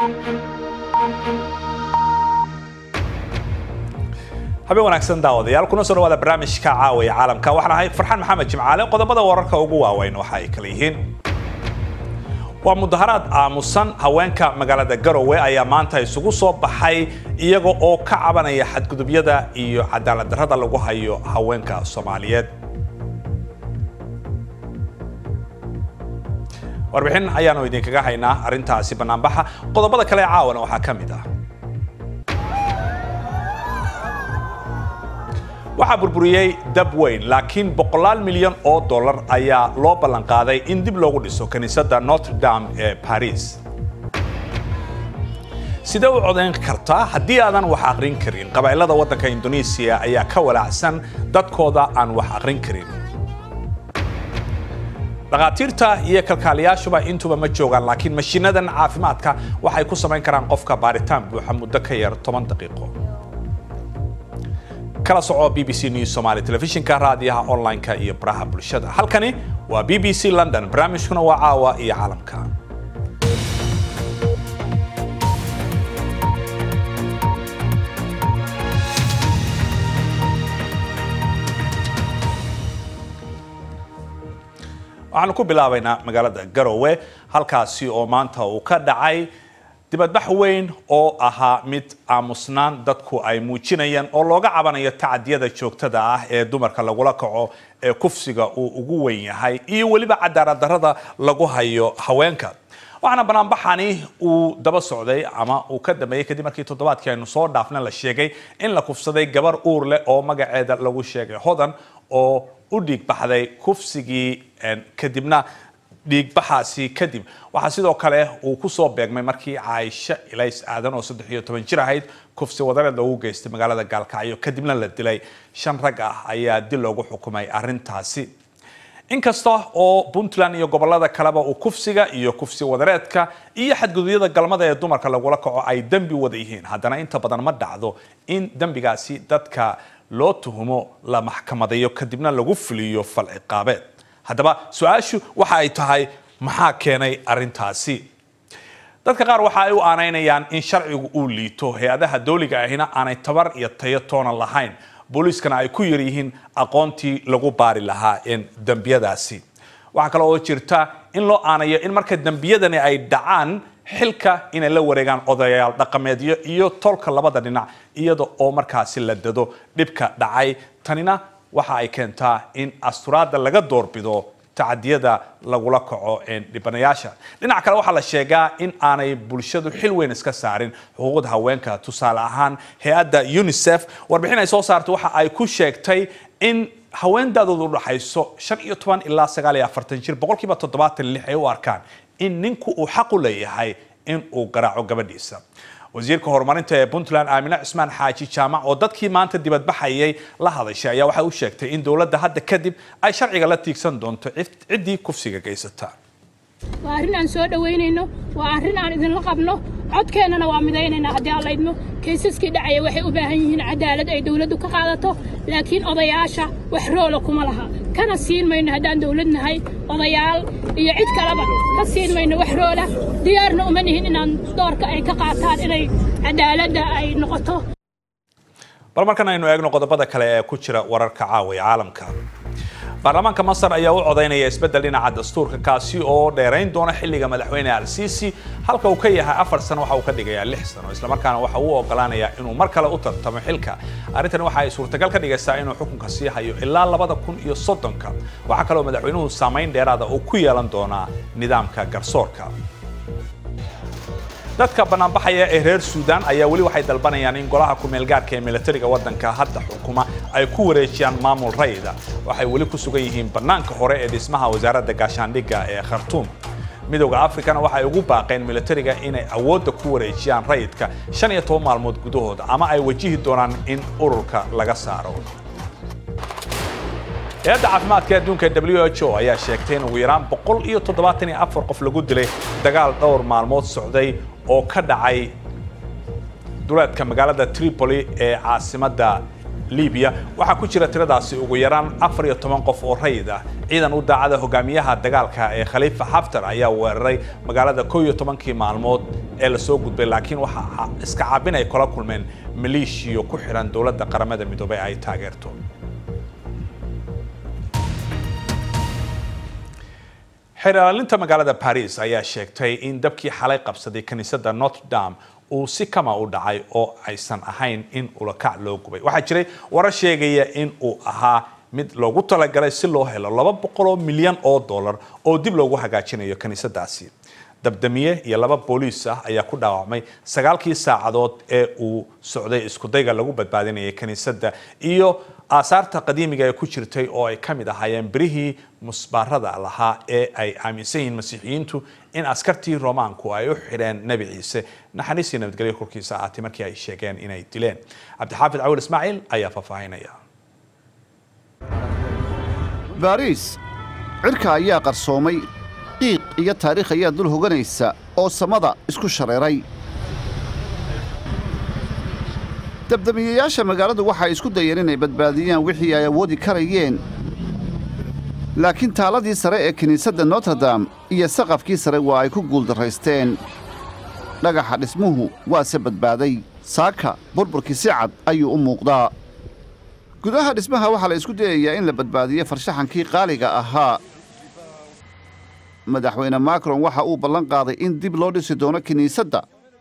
habeen wanaagsan daawadayaal kuna soo dhawaada barnaamijka caawiya caalamka waxaan ahay farxaan maxamed jimcaale qodobada wararka ugu waaweyn waxa ay kala yihiin waa mudaharaad aamusan haweenka magaalada garowe ayaa maanta isugu soo baxay iyaga oo ka cabanaya xadgudubyada iyo cadaalad darrada lagu hayo haweenka soomaaliyeed warbixin ayaanu idinkaga haynaa arrintaasi banaanbaxa qodobada kale ee caawana waxaa ka mid ah waxaa burburiyey dab weyn laakiin boqolaal milyan oo dollar ayaa loo ballanqaaday in dib loogu dhiso kiniisadda notre dame ee paris sidee u codayn kartaa haddii aadan wax aqrin karin qabaa'ilada waddanka indonesiya ayaa ka walaacsan dadkooda aan wax aqrin karin dhakhaatiirta iyo kalkaaliyaashuba intuba ma joogaan laakiin mashiinadan caafimaadka waxay ku samayn karaan qofka baaritaan buuxa muddo ka yar toban daqiiqo kala soco b b c news somaly telefishinka raadiyaha online-ka iyo baraha bulshada halkani waa b b c london barnaamijkuna waa caawa iyo caalamka waxaanu ku bilaabaynaa magaalada garowe halkaasi oo maanta uu ka dhacay dibadbax weyn oo ahaa mid aamusnaan dadku ay muujinayaan oo looga cabanayo tacadiyada joogtada ah ee dumarka lagula kaco ee kufsiga uu ugu weyn yahay iyo weliba cadaalad darrada lagu hayo haweenka waxaana banaanbaxani uu daba socday ama uu ka dambeeyey kadib markii toddobaadkii aynu soo dhaafna la sheegay in la kufsaday gabar uur leh oo magaceeda lagu sheegay hodan oo u dhiig baxday kufsigii kadibna dhiigbaxaasi kadib waxaa sidoo kale uu kusoo beegmay markii caaisho ilays aadan oo saddex iyo toban jir ahayd kufsi wadareed loogu geystay magaalada gaalkacyo kadibna la dilay shan rag ah ayaa dil loogu xukumay arrintaasi inkasta oo puntland iyo gobolada kaleba uu kufsiga iyo kufsi wadareedka iyo xadgudubyada galmada ee dumarka lagula kaco ay dembi wada yihiin haddana inta badan ma dhacdo in dembigaasi dadka loo tuhumo la maxkamadayo kadibna lagu fuliyo fal ciqaabeed haddaba su-aashu waxa ay tahay maxaa keenay arrintaasi dadka qaar waxa ay u aanaynayaan in sharcigu uu liito hay-adaha dowliga ahina aanay tabar iyo tayo toona lahayn booliiskana ay ku yar yihiin aqoontii lagu baari lahaa dembiyadaasi waxaa kale oo jirta in loo aanayo in marka dembiyadani ay dhacaan xilka inay la wareegaan odayaal dhaqameedyo iyo tolka labada dhinac iyada oo markaasi la dado dhibka dhacay tanina waxa ay keentaa in asturaadda laga doorbido tacadiyada lagula kaco dhibanayaasha dhinac kale waxaa la sheegaa in aanay bulshadu xil weyn iska saarin xuquuqda haweenka tusaale ahaan hay-adda unisef warbixin ay soo saartay waxa ay ku sheegtay in haweendaadooda udhaxayso shan iyo toban ilaa sagaal iyo afartan jir boqolkiiba toddobaatan lix ay u arkaan in ninku uu xaq u leeyahay in uu garaaco gabadhiisa wasiirka horumarinta ee puntland aamine cismaan xaaji jaamac oo dadkii maanta dibadbaxayay la hadashay ayaa waxay u sheegtay in dowladda hadda kadib ay sharciga la tiigsan doonto ciddii kufsiga geysata waa arrin aan soo dhowaynayno waa arrin aan idinla qabno codkeennana waa midaynaynaa haddii aan laydmo kaysaskii dhacaya waxay u baahan yihiin cadaalad ay dawladdu ka qaadato laakiin odayaasha wax roola kuma laha kana siin mayno haddaan dawlad nahay odayaal iyo cid kaleba ka siin mayno wax roola diyaarna uma nihin inaan doorka ay ka qaataan inay cadaaladda ay noqoto bal markan aynu eegno qodobada kale ee ku jira wararka caawiya caalamka baarlamaanka masar ayaa u codaynaya isbeddel dhinaca dastuurka kaasi oo dheerayn doona xilliga madaxweyne al-siisi halka uu ka yahay afar sano waxa uu ka dhigayaa lix sano islamarkaana waxa uu ogolaanayaa inuu mar kale u tartamo xilka arrintani waxa ay suurtagal ka dhigaysaa inuu xukunka sii hayo ilaa labada kun iyo soddonka waxaa kaloo madaxweynuhu saamayn dheeraada uu ku yeelan doonaa nidaamka garsoorka dadka banaanbaxaya ee reer suudaan ayaa weli waxay dalbanayaan in golaha ku-meelgaarka ee militariga waddanka hadda xukuma ay ku wareejiyaan maamul rayida waxay weli ku sugan yihiin bannaanka hore ee dhismaha wasaaradda gaashaandhigga ee khartuum midowda afrikana waxay ugu baaqeen militariga inay awoodda ku wareejiyaan rayidka shan iyo toban maalmood gudahooda ama ay wajihi doonaan in ururka laga saaro hay-adda caafimaadka adduunka w h o ayaa sheegtay in ugu yaraan boqol iyo toddobaatan iyo afar qof lagu dilay dagaal dhowr maalmood socday oo ka dhacay duleedka magaalada tripoli ee caasimadda libiya waxaa ku jira tiradaasi ugu yaraan afar iyo toban qof oo rayid ah ciidan u daacada hogaamiyaha dagaalka ee khaliifa xaftar ayaa weeraray magaalada kow iyo tobankii maalmood ee lasoo gudbay laakiin waxaa iska caabin ay kula kulmeen maleeshiyo ku xiran dowladda qaramada midoobay ay taageerto xeerlaalinta magaalada paris ayaa sheegtay in dabkii xalay qabsaday kiniisadda notre dame uu si kama u dhacay oo aysan ahayn in ulakac loo gubay waxaa jiray warar sheegaya in uu ahaa mid loogu talagalay si loo helo laba boqoloo milyan oo dollar oo dib loogu hagaajinayo kiniisadaasi dabdamiye iyo laba booliis ah ayaa ku dhaawacmay sagaalkii saacadood ee uu socday iskudayga lagu badbaadinayay kiniisadda iyo aasaarta qadiimiga ee ku jirtay oo ay ka mid ahaayeen birihii musbaarada lahaa ee ay aaminsan yihiin masiixiyiintu in askartii roomaanku ay u xidheen nebi ciise naxariistii nabadgelyo korkiisa ahaatay markii ay sheegeen inay dileen cabdixaafid cawil ismaaciil ayaa faahfaahinaya baariis cirka ayaa qarsoomay qiiq iyo taariikh ayaa dul hoganaysa oo samada isku shareeray dabdamiyayaasha magaaladu waxay isku dayeen inay badbaadiyaan wixii ay awoodi karayeen laakiin taaladii sare ee kiniisadda notredam iyo saqafkii sare waa ay ku guuldarraysteen dhagaxa dhismuhu waase badbaaday saaka burburkii si cad ayuu u muuqdaa gudaha dhismaha waxaa la isku dayayaa in la badbaadiyo farshaxankii qaaliga ahaa madaxweyne macron waxa uu ballan qaaday in dib loo dhisi doono kiniisadda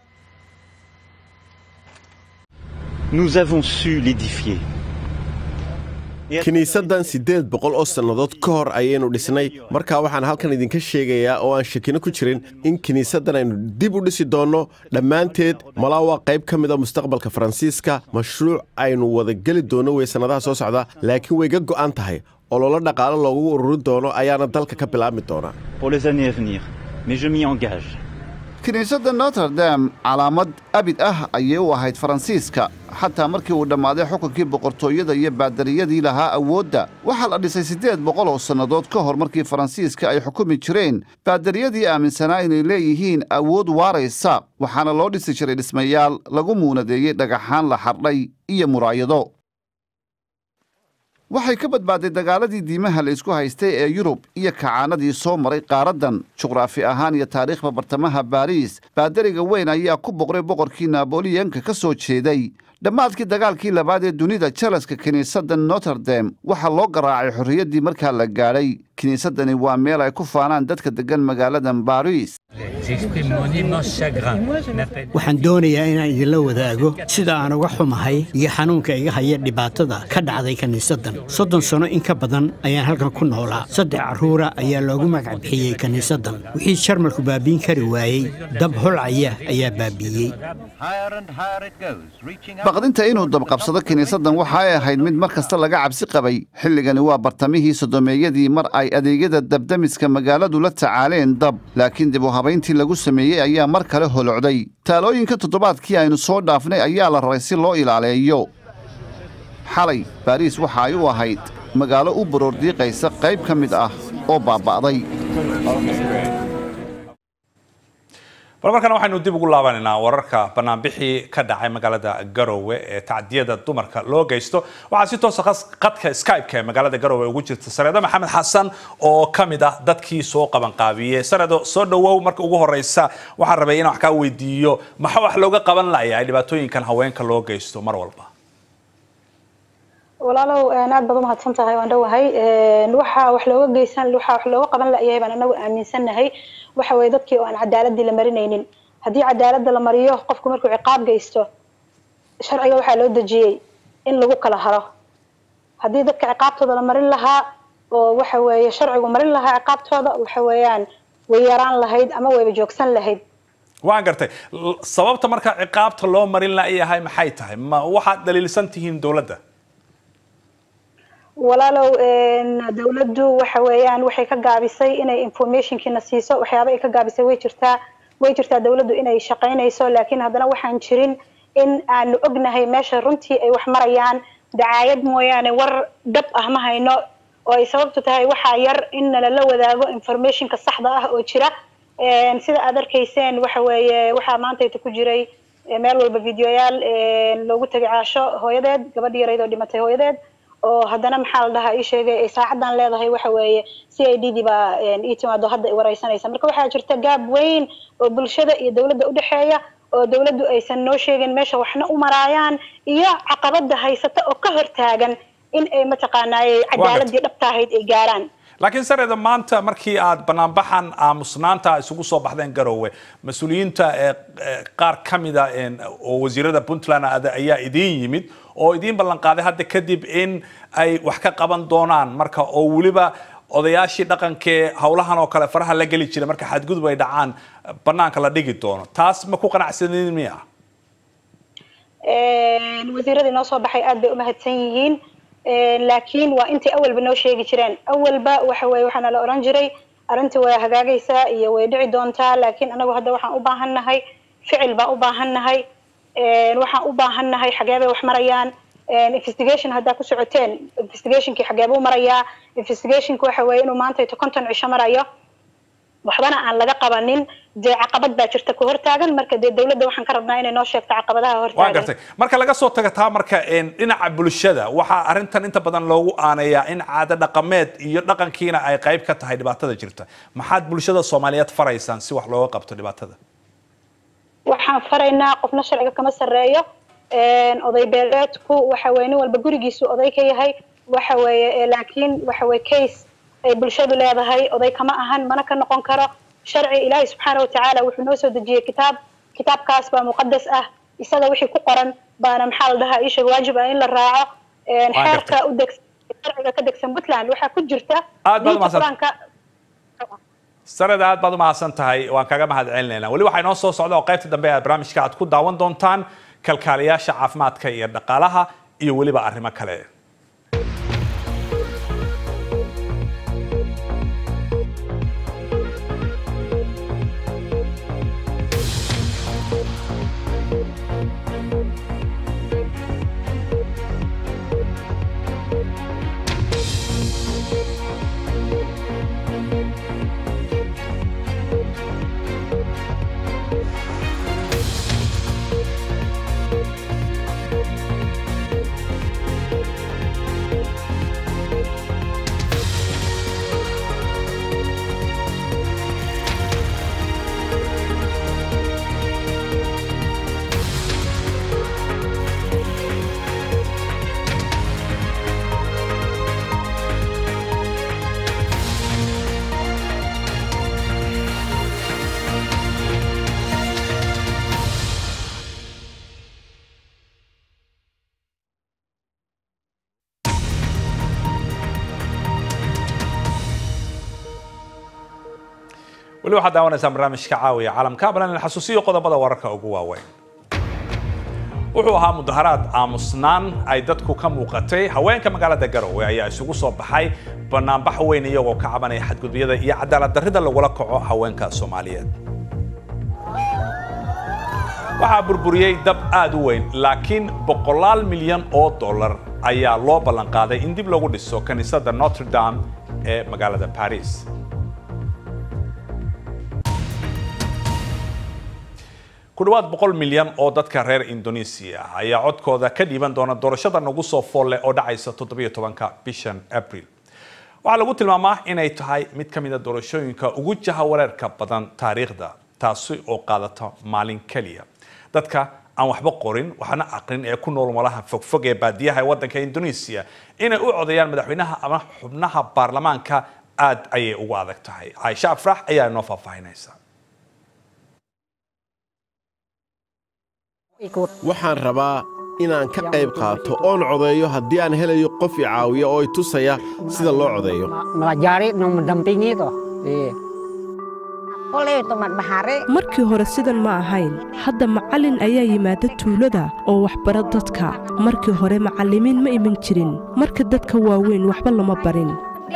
Nous avons su l'édifier. kiniisaddan siddeed boqol oo sannadood ka hor ayaynu dhisnay markaa waxaan halkan idinka sheegayaa oo aan shakino ku jirin in kiniisaddan aynu dib u dhisi doonno dhammaanteed malaa waa qayb ka mida mustaqbalka faransiiska mashruuc aynu wada geli doonno wey sannadaha soo socda laakiin way ga go'an tahay ololo dhaqaale loogu ururin doono ayaana dalka ka bilaabmi doonaa pour les années à venir, mais je m'y engage. kiniisadda notredam calaamad abid ah ayay u ahayd faransiiska xataa markii uu dhammaaday xukunkii boqortooyada iyo baadariyadii lahaa awoodda waxaa la dhisay siddeed boqol oo sannadood ka hor markii faransiiska ay xukumi jireen baadariyadii aaminsanaa inay leeyihiin awood waaraysa waxaana loo dhisi jiray dhismayaal lagu muunadeeyey dhagaxaan la xardhay iyo muraayado waxay ka badbaaday dagaaladii diimaha la isku haystay ee yurub iyo kacaanadii soo maray qaaraddan juqraafi ahaan iyo taariikhda bartamaha baariis baadariga weyn ayaa ku boqray boqorkii naaboliyanka ka soo jeeday dhammaadkii dagaalkii labaad ee dunida jalaska kiniisadda notredam waxaa loo garaacay xorriyaddii markaa la gaadhay kiniisaddani waa meel ay ku faanaan dadka deggan magaaladan baariis waxaan doonayaa inaan idinla wadaago sida aan uga xumahay iyo xanuunka iga haya dhibaatada ka dhacday kiniisaddan soddon sano in ka badan ayaan halkan ku noolaa saddex carruura ayaa loogu magac bixiyey kiniisaddan wixii jarmalku baabiin kari waayey dab holcaya ayaa baabiiyey baqdinta inuu dabqabsado kiniisaddan waxa ay ahayd mid mar kasta laga cabsi qabay xilligani waa bartamihii sodomeeyadii mar ay adeegyada dabdamiska magaaladu la tacaaleen dab laakiin dib u habayntii lagu sameeyey ayaa mar kale holocday taalooyinka toddobaadkii aynu soo dhaafnay ayaa la raray si loo ilaaleeyo xalay baariis waxa ay u ahayd magaalo u baroordiiqaysa qayb ka mid ah oo baaba'day bal markana waxaynu dib ugu laabanaynaa wararka banaanbixii ka dhacay magaalada garowe ee tacdiyada dumarka loo geysto waxaa si toosa qadka skype-ka ee magaalada garowe ugu jirta sareedo maxamed xasan oo ka mid ah dadkii soo qabanqaabiyey sareedo soo dhowow marka ugu horeysa waxaan rabay inaan wax kaa weydiiyo maxaa wax looga qaban layahay dhibaatooyinkan haweenka loo geysto mar walba walaalow aad baad umahadsan tahay waan dhowahay waxaa wax looga geysan waxaa wax looga qaban layahay baan anagu aaminsannahay waxa weye dadkii oo aan cadaaladii la marinaynin haddii cadaaladda la mariyo qofku markuu ciqaab geysto sharciga waxaa loo dejiyey in lagu kala haro haddii dadka ciqaabtooda la marin lahaa oo waxa weeye sharcigu marin lahaa ciqaabtooda waxa weeyaan way yaraan lahayd ama wayba joogsan lahayd waan gartay sababta marka ciqaabta loo marin layahay maxay tahay ma waxaad dhaliilsan tihiin dowladda walaalow dawladdu waxa weeyaan waxay ka gaabisay inay informationkiina siiso waxyaaba ay ka gaabisay way jirtaa way jirtaa dawladdu inay shaqaynayso laakiin haddana waxaan jirin in aanu ognahay meesha runtii ay wax marayaan dacaayad mooyaane war dhab ah ma hayno oo ay sababtu tahay waxaa yar in nalala wadaago informationka saxda ah oo jira sida aad arkayseen waxa weeye waxaa maantayta ku jiray meel walba videoyaal loogu tegay caasho hooyadeed gabadhi yarayd oo dhimatay hooyadeed oo haddana maxaa la dhahaa ii sheegay ay saacadan leedahay waxa weeye c i d dii baa ii timaado hadda ay wareysanaysa marka waxaa jirta gaab weyn oo bulshada iyo dowladda udhexeeya oo dowladdu aysan noo sheegin meesha waxna u maraayaan iyo caqabada haysata oo ka hortaagan in ay mataqaanaaye cadaaladii dhabta ahayd ay gaaraan laakiin sareeda maanta markii aad banaanbaxan aamusnaanta isugu soo baxdeen garowe mas-uuliyiinta qaar ka mida oo wasiirada puntland ayaa idiin yimid oo idiin ballan qaaday hadda kadib in ay wax ka qaban doonaan marka oo weliba odayaashii dhaqankee howlahan oo kale faraha la geli jira marka xadgudub ay dhacaan banaanka la dhigi doono taas ma ku qanacsanin miya wasiiradii noo soo baxay aad bay umahadsan yihiin laakiin waa intay awalba noo sheegi jireen awalba waxa weye waxaana la oran jiray arrintii way hagaagaysaa iyo way dhici doontaa laakiin anagu hadda waxaan u baahannahay ficil baan u baahannahay waxaan u baahannahay xagee bay wax marayaan investigation haddaa ku socoteen investigationkii xagee buu marayaa investigationka waxa weeye inuu maanta ito konton cisho marayo waxbana aan laga qabanin dee caqabad baa jirta ku hortaagan marka dee dowladda waxaan ka rabnaa inay noo sheegto caqabadaha waa hortaagan gartay marka laga soo taga taa marka dhinaca bulshada waxaa arrintan inta badan loogu aanayaa in caado dhaqameed iyo dhaqankiina ay qayb ka tahay dhibaatada jirta maxaad bulshada soomaaliyeed faraysaan si wax looga qabto dhibaatada waxaan faraynaa qofna sharciga kama sarreeyo oday beeleedku waxa weye nin walba gurigiisu oday ka yahay waxa weeye laakiin waxa weye case ay bulshadu leedahay oday kama ahan mana ka noqon karo sharci ilaahay subxaana watacaala wuxuu noo soo dejiyey kitaab kitaabkaas baa muqadas ah isaga wixii ku qoran baana maxaa la dhahaa isheeg waajib ah in la raaco xeerka u degsan sharciga ka degsan puntland waxaa ku jirta Aad baad diinta umahadsan- qur-aanka sareda aad baad u mahadsan tahay waan kaga mahad celinaynaa weli waxaa inoo soo socda oo qaybta dambe ee barnaamijka aad ku daawan doontaan kalkaaliyaasha caafimaadka iyo dhaqaalaha iyo weliba arrimo kale weli waxaad daawanaysaan barnaamijka caawiya caalamka balan xasuusiyo qodobada wararka ugu waaweyn wuxuu ahaa mudaharaad aamusnaan ay dadku ka muuqatay haweenka magaalada garowe ayaa isugu soo baxay banaanbax weyn iyagoo ka cabanaya xadgudubyada iyo cadaalad darrida lagula kaco haweenka soomaaliyeed waxaa burburiyey dab aad u weyn laakiin boqolaal milyan oo dollar ayaa loo ballan qaaday in dib lagu dhiso kaniisadda notre dame ee magaalada paris ku dhawaad boqol milyan oo dadka reer indonesia ah ayaa codkooda ka dhiiban doona doorashada nagu soo foolle oo dhacaysa toddobiyo tobanka bishan april waxaa lagu tilmaamaa inay tahay mid ka mida doorashooyinka ugu jahawareerka badan taariikhda taasi oo qaadata maalin keliya dadka aan waxba qorin waxna aqrin ee ku nool malaha fogfog ee baadiyaha ee waddanka indonesia inay u codeeyaan madaxweynaha ama xubnaha baarlamaanka aad ayay ugu adag tahay caaisha afrax ayaa inoo faahfaahinaysa waxaan rabaa inaan ka qayb qaato oon codeeyo haddii aan helayo qof i caawiya oo i tusaya sida loo codeeyo melajari no mendampingi toh. Iya. Boleh teman bahare. markii hore sidan ma ahayn hadda macallin ayaa yimaada tuulada oo waxbara dadka markii hore macallimiin ma iman jirin marka dadka waaweyn waxba lama barin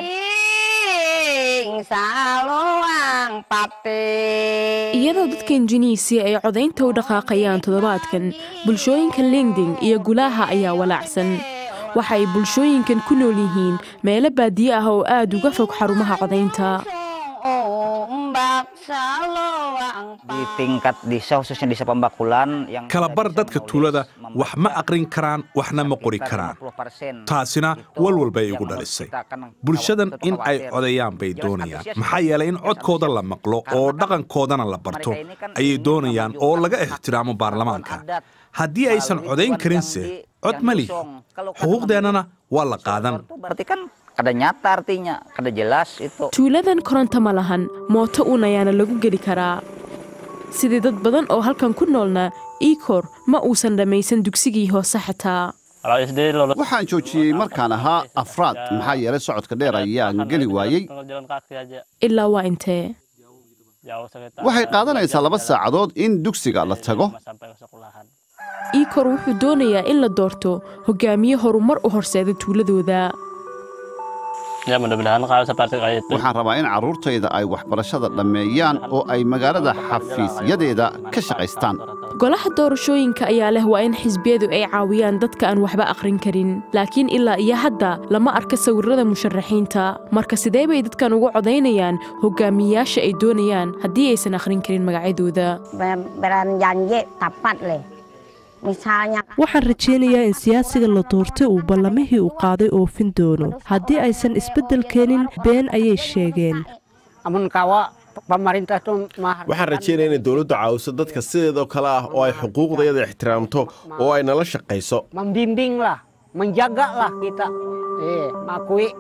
Ding saluang pate. iyadoo dadka injiniisi ay codaynta u dhaqaaqayaan toddobaadkan bulshooyinka lingding iyo gulaha ayaa walaacsan waxa ay bulshooyinkan ku nool yihiin meelo baadiye ah oo aad uga fog xarumaha codaynta Ombak saluang di tingkat desa khususnya desa Pembakulan yang kalabar dadka tuulada wax ma aqrin karaan waxna ma qori karaan taasina walwal bay igu dhalisay bulshadan in ay codayaan bay doonayaan maxaa yeelay in codkooda la maqlo oo dhaqankoodana la barto ayay doonayaan oo laga ixtiraamo baarlamaanka haddii aysan codayn karinse cod ma lihi xuquuqdeennana waa la qaadan berarti kan kada nyata artinya kada jelas itu tuuladan koronto ma lahan mooto uun ayaana lagu geli karaa sidii dad badan oo halkan ku noolna ikor ma uusan dhammaysan dugsigii hoose xitaa waxaan joojiyey markaan ahaa afraad maxaa yeelay socodka dheer ayaan geli waayey ilaa waa intee waxay qaadanaysaa laba saacadood in dugsiga la tago ikor wuxuu doonayaa in la doorto hogaamiye horumar u horseeda tuuladooda waxaan rabaa in carruurtayda ay waxbarashada dhammeeyaan oo ay magaalada xafiisyadeeda ka shaqaystaan golaha doorashooyinka ayaa leh waa in xisbiyadu ay caawiyaan dadka aan waxba akhrin karin laakiin ilaa iyo hadda lama arka sawirrada musharaxiinta marka sidee bay dadkan ugu codaynayaan hogaamiyeyaasha ay doonayaan haddii aysan akhrin karin magacyadooda Beranjanji tapat leh. Misalnya waxaan rajaynayaa in siyaasiga la doortay uu ballamihii uu qaaday oofin doono haddii aysan isbeddel keenin been ayay sheegeen amun kawa pemerintah tuh mah waxaan rajaynaya inay dowladdu caawiso dadka sideedoo kale ah oo ay xuquuqdayada ixtiraamto oo ay nala shaqayso membimbing lah, menjaga lah kita. Eh, makui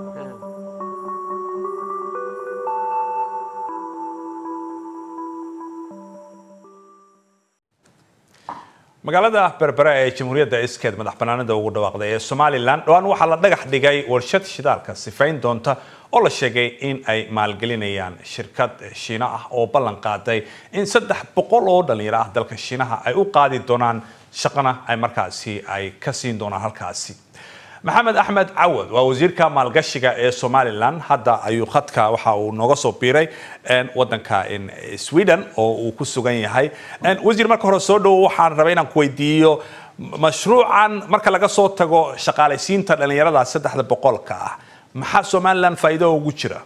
magaalada berbera ee jamhuuriyadda iskeed madax banaanida ugu dhawaaqday ee somalilan dhowaan waxaa la dhagax dhigay warshad shidaalka sifayn doonta oo la sheegay in ay maalgelinayaan shirkad shiina ah oo ballan qaaday in saddex boqol oo dhalinyaro ah dalka shiinaha ay u qaadi doonaan shaqana ay markaasi ay ka siin doonaan halkaasi maxamed axmed cawad waa wasiirka maalgashiga ee somalilan hadda ayuu khadka waxa uu nooga soo biiray wadanka sweden oo uu ku sugan yahay wasiir marka hore soo dhowo waxaan rabay inaan ku weydiiyo mashruucan marka laga soo tago shaqaalaysiinta dhalinyarada saddexda boqolka ah maxaa somalilan faa'iido ugu jira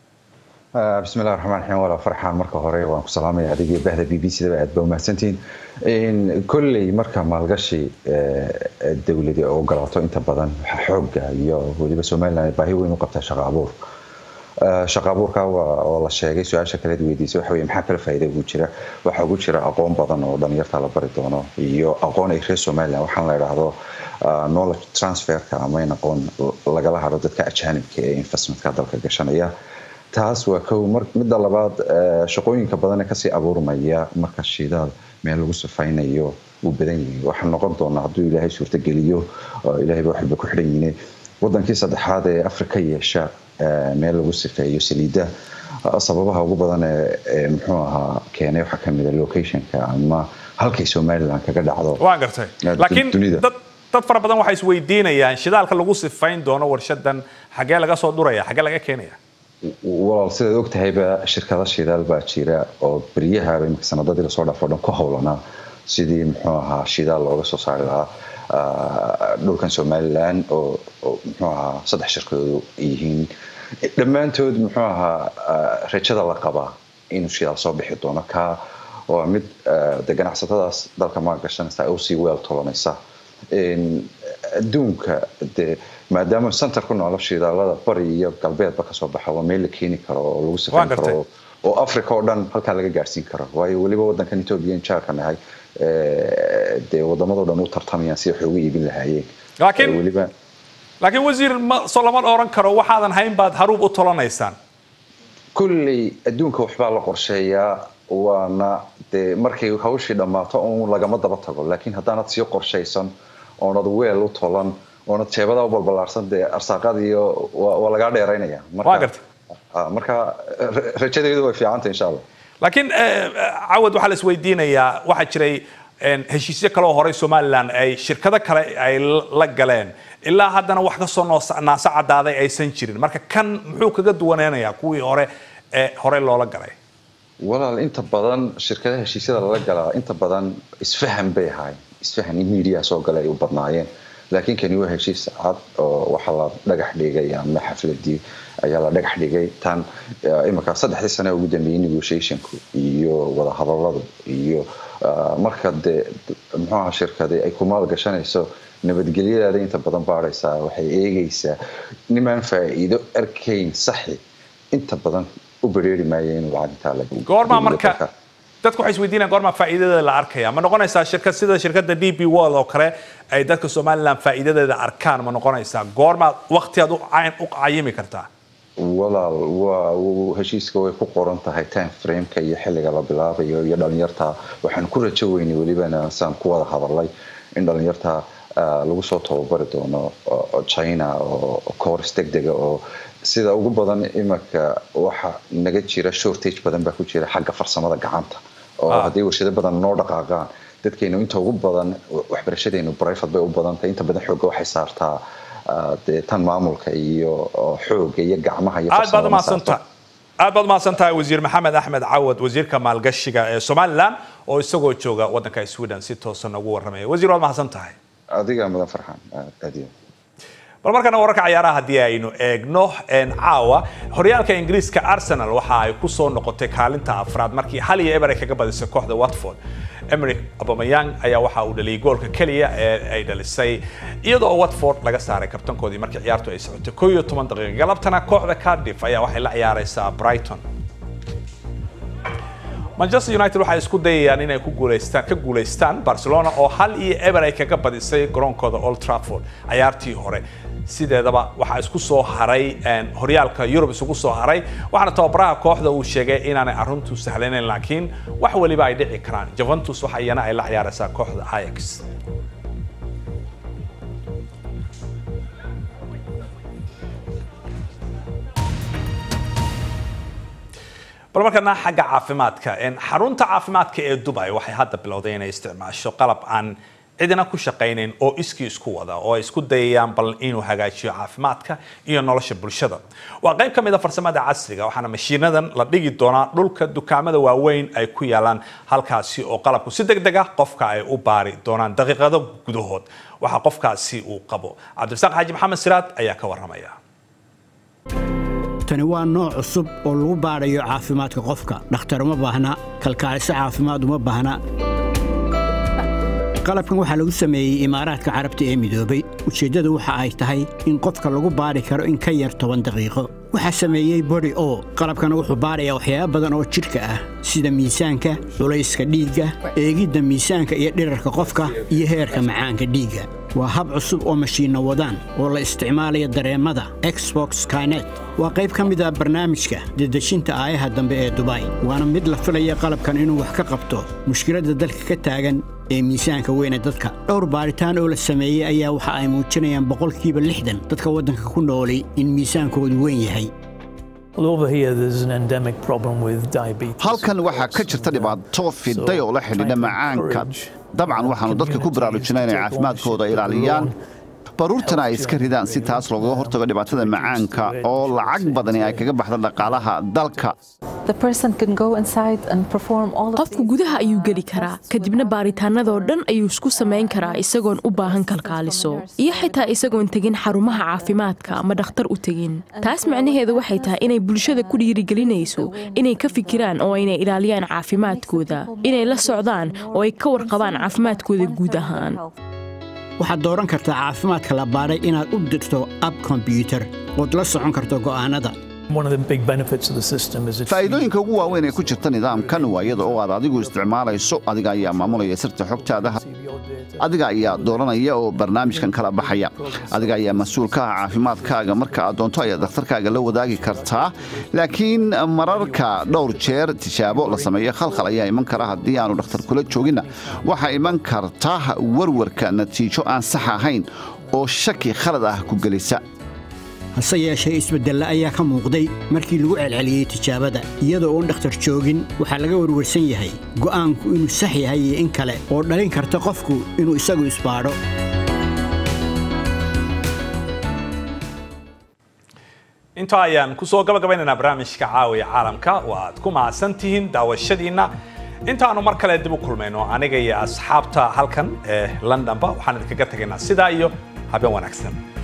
بسم الله الرحمن الرحيم ولا فرحان marka hore waan ku salaamaya adigii bahda BBC da aad baa umahadsantihiin in kulley marka maalgashi dawladda oo galaato inta badan waxa xooga iyo waliba Soomaaliland baahi weyn u qabtaa shaqo abuur shaqo abuurka waa la sheegay su-aasha kale weydiisay waxa weeye maxaa kale faa'iido ugu jira waxa ugu jira aqoon badan oo dhalinyarta la bari doono iyo aqoon ay reer Soomaaliland waxaan la yiraahdo knowledge transferka ama in aqoon lagala haro dadka ajaanibka ee investmentka dalka gashanaya taas waa kow midda labaad shaqooyinka badan ee kasii abuurmaya marka shidaal meel lagu sifaynayo uu badan yahay waxaa noqon doonaa hadduu ilaahay suurtageliyo ilaahayba waxba ku xidhan yihiin wadankii saddexaad ee afrika yeesha meel lagu sifeeyo saliidda sababaha ugu badan ee muxuu ahaa keenay waxaa kamid a locationka ama halkay somaliland kaga dhacdo waan gartay laakiin dad dad fara badan waxay isweydiinayaan shidaalka lagu sifayn doono warshadan xagee laga soo duraya xagee laga keenaya walaal sidaad og tahayba shirkada shidaal baa jira oo beryahaba imika sanadadii lasoo dhaafo dhan ku howlanaa sidii muxuu ahaa shidaal looga soo saari lahaa dhulkan somaliland oo muxuu ahaa saddex shirkadoodu yihiin dhammaantood muxuu ahaa rajada la qabaa inuu shidaal soo bixi doono ka waa mid de ganacsatadaas dalka maalgashanaysa ay usii weel tolanaysa adduunka de maadaama center ku noolo shidaalada bari iyo galbeedba kasoo baxa waa meel la keeni karo oo lagu sifayn karo oo africa oo dhan halkaa laga gaarsiin karo waayo weliba wadankan etoobiya jaarka nahay dee wadamadoo dhan u tartamayaan si waxay uga iibin lahaayeen laakiin weliba laakiin wasiir ma soo lama oran karo waxaadan hayn baad haruub u tolanaysaan kulley adduunka waxbaa la qorsheeyaa waana dee markay hawshii dhammaato un lagama daba tago laakiin haddaanad sii qorshaysan oonad weel u tolan oonad jeebada u balbalaarsan dee arsaaqadiiyo waa lagaa dheeraynaya waa garta marka rajadeedu way fiicanta insha allah laakiin cawad waxaa la isweydiinayaa waxaa jiray heshiisyo kale oo horey somaliland ay shirkado kale ay la galeen ilaa haddana wax kasoo naasa cadaaday aysan jirin marka kan muxuu kaga duwaneynayaa kuwii hore ee hore loola galay walaal inta badan shirkadaha heshiisyada lala galaa inta badan isfahan bay ahaayeen isfahan in media soo galay ay u badnaayeen laakiin kani waa heshiis cad oo waxa la dhagax dhigay ama xafladii ayaa la dhagax dhigay tan imika saddexdii sane ugu dambeeyey negotiationku iyo wadahadaladu iyo marka dee muxuaha shirkadi ay ku maalgashanayso nabadgelyadaada inta badan baadhaysaa waxay eegaysaa nimaan faa'iido arkayn saxi inta badan u bereeri maaya inuu lacag intaa goormaa marka dadku waxay isweydiinayaan goormaa faa'iidadeeda la arkaya ma noqonaysaa shirkad sida shirkadda d b world oo kale ay dadka somaliland faa'iidadeeda arkaan ma noqonaysaa goormaa waqtiaad u cayimi kartaa walaal waa heshiiska way ku qoran tahay time frameka iyo xilliga la bilaabayo iyo dhalinyarta waxaan ku rajo weynay welibana saan ku wada hadalay in dhalinyarta lagu soo tababari doono china oo coors degdega oo sida ugu badan imanka waxa naga jira shortage badan baa ku jira xagga farsamada gacanta oo haddii warshado badan noo dhaqaaqaan dadkeenu inta ugu badan waxbarashadeenu brifat bay u badantahay inta badan xoogga waxay saartaa dee tan maamulka iyo xooga iyo gacmaha iyo aad baad umahadsantahay aad baad umahadsan tahay wasiir maxamed axmed cawad wasiirka maalgashiga ee somaliland oo isagoo jooga waddanka sweden si toosan ugu warramaya wasiir waad mahadsan tahay adiga mudan farxaan aad iyo bal markana wararka ciyaaraha haddii aynu eegno caawa horyaalka ingiriiska arsenal waxa ay ku soo noqotay kaalinta afraad markii hal iyo eber ay kaga badisay kooxda watford emeric abamayang ayaa waxa uu dhaliyay goolka keliya ee ay dhalisay iyadoo watford laga saaray kabtankoodii markii ciyaartu ay socotay koo iyo toban daqiiqa galabtana kooxda cardiff ayaa waxay la ciyaaraysaa brighton manchester united waxay isku dayayaan inay ku guuleystaan ka guuleystaan barcelona oo hal iyo eber ay kaga badisay garoonkooda old trafford ciyaartii hore sideedaba waxaa isku soo haray horyaalka yurub isugu soo haray waxaana tababaraha kooxda uu sheegay inaanay aruntu sahlanayn laakiin wax waliba ay dhici karaan juventus waxa iyana ay la ciyaaraysaa kooxda ajax bal markana xagga caafimaadka xarunta caafimaadka ee dubai waxay hadda bilowday inay isticmaasho qalab aan cidina ku shaqaynayn oo iskii isku wada oo ay isku dayayaan bal inuu hagaajiyo caafimaadka iyo nolosha bulshada waa qayb ka mid a farsamada casriga waxaana mashiinadan la dhigi doonaa dhulka dukaamada waaweyn ay ku yaalaan halkaasi oo qalabku si deg deg ah qofka ay u baari doonaan daqiiqado gudahood waxa qofkaasi uu qabo cabdirasaaq xaaji maxamed siraad ayaa ka waramaya tani waa nooc cusub oo lagu baadhayo caafimaadka qofka dhakhtar uma baahna kalkaaliso caafimaad uma baahna qalabkan waxaa lagu sameeyey imaaraadka carabta ee midoobay ujeeddadu waxa ay tahay in qofka lagu baadhi karo in ka yar toban daqiiqo waxaa sameeyey body o qalabkana wuxuu baadhayaa waxyaaba badan oo jidhka ah sida miisaanka culayska dhiigga eegidda miisaanka iyo dhirarka qofka iyo heerka macaanka dhiigga waa hab cusub oo mashiinno wadaan oo la isticmaalaya dareemada exbox kynet waa qayb ka mid ah barnaamijka dedejinta aayaha dambe ee dubai waana mid la filaya qalabkan inuu wax ka qabto mushkiladda dalka ka taagan ee miisaanka weyne dadka dhowr baaritaan oo la sameeyey ayaa waxa ay muujinayaan boqolkiiba lixdan dadka waddanka ku noolay in miisaankoodu weyn yahay halkan waxaa ka jirta dhibaato fiday oo la xidhiidha macaanka dabcan waxaannu dadka ku baraarujinaa inay caafimaadkooda ilaaliyaan baruurtana ay iska ridaan si taas loogaga hortago dhibaatada macaanka oo lacag badani ay kaga baxda dhaqaalaha dalka qofku gudaha ayuu geli karaa kadibna baaritaanadoo dhan ayuu isku samayn karaa isagoon u baahan kalkaaliso iyo xitaa isagoon tegin xarumaha caafimaadka ama dhakhtar u tegin taas macnaheedu waxay tahay inay bulshada ku dhiirigelinayso inay ka fikiraan oo aynay ilaaliyaan caafimaadkooda inay la socdaan oo ay ka warqabaan caafimaadkooda guud ahaan waxaad dooran kartaa caafimaadka la baadhay inaad u dirto ab kombyuutar ood la socon karto go'aannada faa'iidooyinka ugu waaweyn ee ku jirta nidaamkan waa iyada oo aad adigu isticmaalayso adiga ayaa maamulaya sirta xogtaada adiga ayaa dooranaya oo barnaamijkan kala baxaya adiga ayaa mas-uul ka ah caafimaadkaaga marka aad doonto ayaad dakhtarkaaga la wadaagi kartaa laakiin mararka dhowr jeer tijaabo la sameeyo khalkhal ayaa iman kara haddii aanu dhakhtar kula jooginna waxaa iman karta warwarka natiijo aan sax ahayn oo shaki khalad ah ku gelisa hase yeeshee isbeddelle ayaa ka muuqday markii lagu celceliyey tijaabada iyadoo uun dhakhtar joogin waxaa laga warwarsan yahay go'aanku inuu sax yahay iyo in kale oo dhalin karta qofku inuu isagu isbaadho intaa ayaan kusoo gabagabaynaynaa barnaamijka caawiya caalamka waaad ku mahadsan tihiin daawashadiinna intaanu mar kale dib u kulmayno aniga iyo asxaabta halkan ee londonba waxaan idinkaga tegaynaa sidaa iyo habeen wanaagsan